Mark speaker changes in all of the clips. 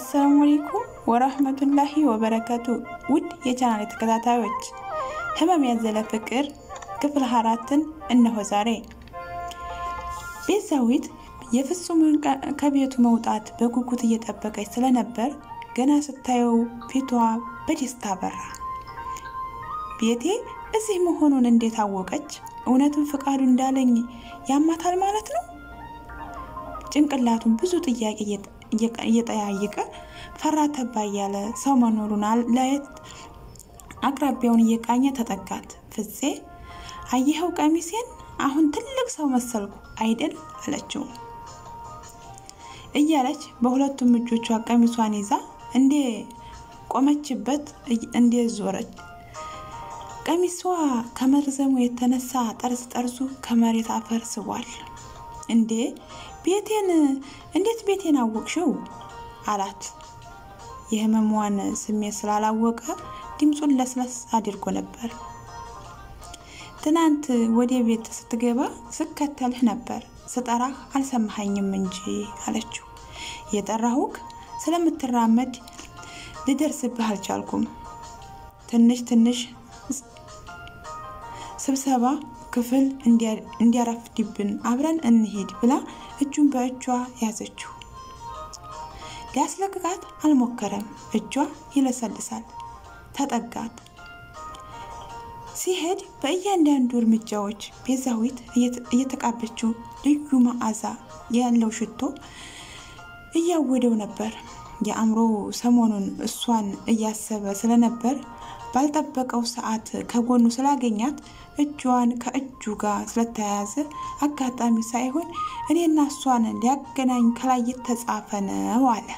Speaker 1: አሰላሙ አለይኩም ወራህመቱላሂ ወበረከቱ። ውድ የቻናል ተከታታዮች ህመም ያዘለ ፍቅር ክፍል አራትን እነሆ ዛሬ። ቤዛዊት የፍጹምን ከቤቱ መውጣት በጉጉት እየጠበቀች ስለነበር ገና ስታየው ፊቷ በደስታ በራ። ቤቴ እዚህ መሆኑን እንዴት አወቀች? እውነትም ፍቃዱ እንዳለኝ ያማታል ማለት ነው? ጭንቅላቱን ብዙ ጥያቄ እየጠያየቀ ፈራ ተባ እያለ ሰው መኖሩን ለየት አቅራቢያውን እየቃኘ ተጠጋት። ፍፄ አየኸው ቀሚሴን? አሁን ትልቅ ሰው መሰልኩ አይደል? አለችው እያለች በሁለቱም እጆቿ ቀሚሷን ይዛ እንዴ ቆመችበት እንዴ ዞረች። ቀሚሷ ከመርዘሙ የተነሳ ጠርዝ ጠርዙ ከመሬት አፈር ስቧል። እንዴ ቤቴን እንዴት ቤቴን አወቅሽው? አላት። የህመሟን ስሜት ስላላወቀ ድምፁን ለስለስ አድርጎ ነበር። ትናንት ወደ ቤት ስትገባ ስከተልህ ነበር፣ ስጠራህ አልሰማኸኝም እንጂ አለችው። የጠራሁህ ስለምትራመድ ልደርስብህ አልቻልኩም። ትንሽ ትንሽ ስብሰባ ክፍል እንዲያረፍድብን አብረን እንሄድ ብላ እጁን በእጇ ያዘችው። ሊያስለቅቃት አልሞከረም። እጇ ይለሰልሳል። ተጠጋት። ሲሄድ በእያንዳንዱ እርምጃዎች ቤዛዊት እየተቃበችው ልዩ መዓዛ ያለው ሽቶ እያወደው ነበር። የአእምሮ ሰሞኑን እሷን እያሰበ ስለነበር ባልጠበቀው ሰዓት ከጎኑ ስላገኛት እጇን ከእጁ ጋር ስለተያያዘ አጋጣሚ ሳይሆን እኔና እሷን ሊያገናኝ ከላይ የተጻፈ ነው አለ።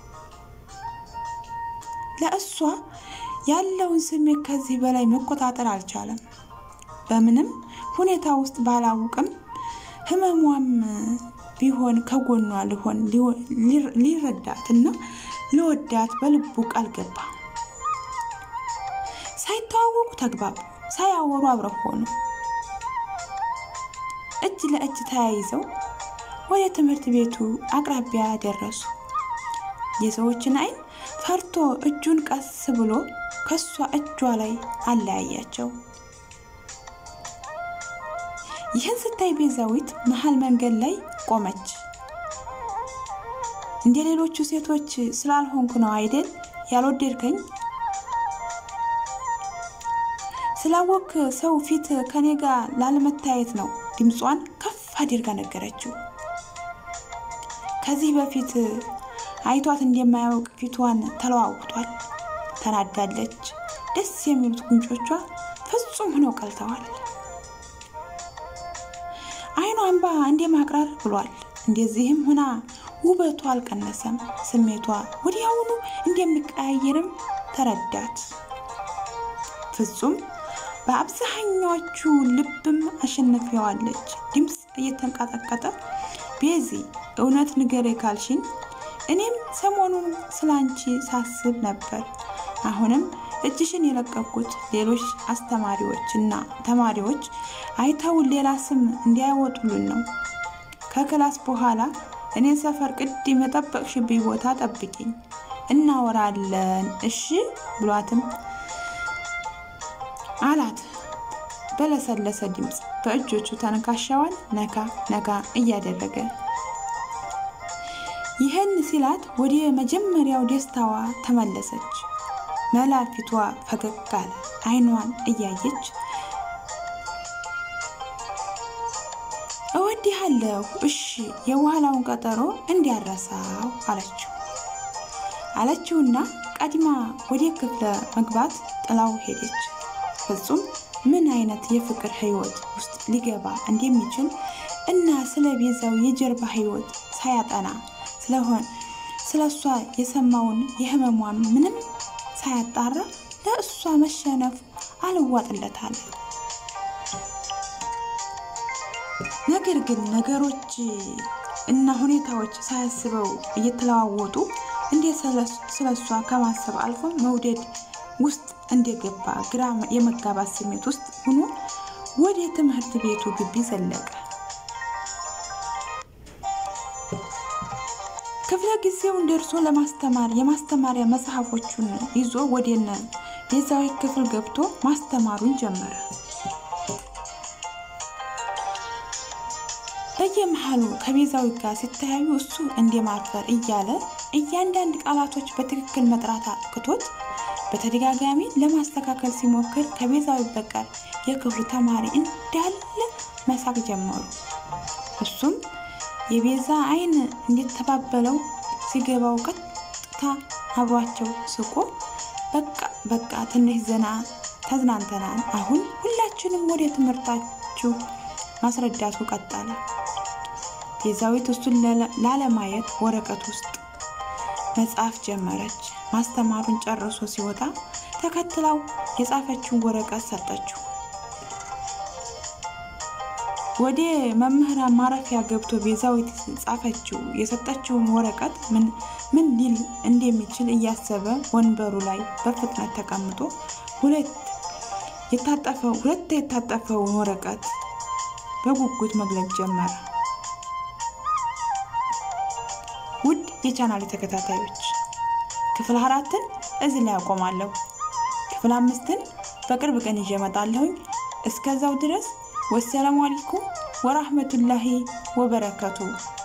Speaker 1: ለእሷ ያለውን ስሜት ከዚህ በላይ መቆጣጠር አልቻለም። በምንም ሁኔታ ውስጥ ባላውቅም ህመሟም ቢሆን ከጎኗ ልሆን ሊረዳት እና ሊወዳት በልቡ ቃል ገባ። ሳይተዋወቁ ተግባቡ። ሳያወሩ አብረው ሆኑ። እጅ ለእጅ ተያይዘው ወደ ትምህርት ቤቱ አቅራቢያ ደረሱ። የሰዎችን ዓይን ፈርቶ እጁን ቀስ ብሎ ከሷ እጇ ላይ አለያያቸው። ይህን ስታይ ቤዛዊት መሀል መንገድ ላይ ቆመች። እንደ ሌሎቹ ሴቶች ስላልሆንኩ ነው አይደል ያልወደድከኝ? ስላወክ ሰው ፊት ከኔ ጋር ላለመታየት ነው። ድምጿን ከፍ አድርጋ ነገረችው። ከዚህ በፊት አይቷት እንደማያውቅ ፊቷን ተለዋውጧል። ተናዳለች። ደስ የሚሉት ጉንጮቿ ፍጹም ሆነው ቀልተዋል። አይኗ እንባ እንደ ማቅራር ብሏል። እንደዚህም ሆና ውበቷ አልቀነሰም። ስሜቷ ወዲያውኑ እንደሚቀያየርም ተረዳት። ፍጹም በአብዛኛዎቹ ልብም አሸነፊዋለች። ድምፅ እየተንቀጠቀጠ ቤዚ እውነት ንገሬ ካልሽኝ እኔም ሰሞኑን ስላንቺ ሳስብ ነበር። አሁንም እጅሽን የለቀኩት ሌሎች አስተማሪዎች እና ተማሪዎች አይተውን ሌላ ስም እንዲያወጡልን ነው። ከክላስ በኋላ እኔን ሰፈር ቅድም የጠበቅሽብኝ ቦታ ጠብቂኝ፣ እናወራለን እሺ ብሏትም አላት በለሰለሰ ድምፅ በእጆቹ ተነካሻዋን ነካ ነካ እያደረገ ይህን ሲላት ወደ መጀመሪያው ደስታዋ ተመለሰች። መላ ፊቷ ፈገግ አለ። አይኗን እያየች እወድሃለሁ፣ እሺ የበኋላውን ቀጠሮ እንዲያረሳው አለችው አለችውና ቀድማ ወደ ክፍለ መግባት ጥላው ሄደች። ፍጹም ምን አይነት የፍቅር ህይወት ውስጥ ሊገባ እንደሚችል እና ስለ ቤዛው የጀርባ ህይወት ሳያጠና ስለሆን ስለ እሷ የሰማውን የህመሟን ምንም ሳያጣራ ለእሷ መሸነፍ አልዋጥለታል። ነገር ግን ነገሮች እና ሁኔታዎች ሳያስበው እየተለዋወጡ እንዴት ስለ እሷ ከማሰብ አልፎ መውደድ ውስጥ እንደገባ ግራ የመጋባት ስሜት ውስጥ ሆኖ ወደ ትምህርት ቤቱ ግቢ ዘለቀ። ክፍለ ጊዜውን ደርሶ ለማስተማር የማስተማሪያ መጽሐፎቹን ይዞ ወደነ ቤዛዊት ክፍል ገብቶ ማስተማሩን ጀመረ። በየመሃሉ ከቤዛዊት ጋር ሲተያዩ እሱ እንደ ማርፈር እያለ እያንዳንድ ቃላቶች በትክክል መጥራት አቅቶት በተደጋጋሚ ለማስተካከል ሲሞክር ከቤዛዊት በቀር የክፍሉ ተማሪ እንዳለ መሳቅ ጀመሩ። እሱም የቤዛ ዓይን እንዲተባበለው ሲገባው ቀጥታ አብሯቸው ስቆ በቃ በቃ ትንሽ ዘና ተዝናንተናል፣ አሁን ሁላችንም ወደ ትምህርታችሁ ማስረዳቱ ቀጠለ። ቤዛዊት እሱን ላለማየት ወረቀት ውስጥ መጻፍ ጀመረች። ማስተማሩን ጨርሶ ሲወጣ ተከትላው የጻፈችውን ወረቀት ሰጠችው። ወደ መምህራን ማረፊያ ገብቶ ቤዛዊት ጻፈችው የሰጠችውን ወረቀት ምን ሊል እንደሚችል እያሰበ ወንበሩ ላይ በፍጥነት ተቀምጦ ሁለት የታጠፈውን ወረቀት በጉጉት መግለጽ ጀመረ። ውድ የቻናል ተከታታዮች ክፍል አራትን እዚህ ላይ አቆማለሁ። ክፍል አምስትን በቅርብ ቀን ይዤ እመጣለሁኝ። እስከዛው ድረስ ወሰላሙ አለይኩም ወራህመቱላሂ ወበረከቱ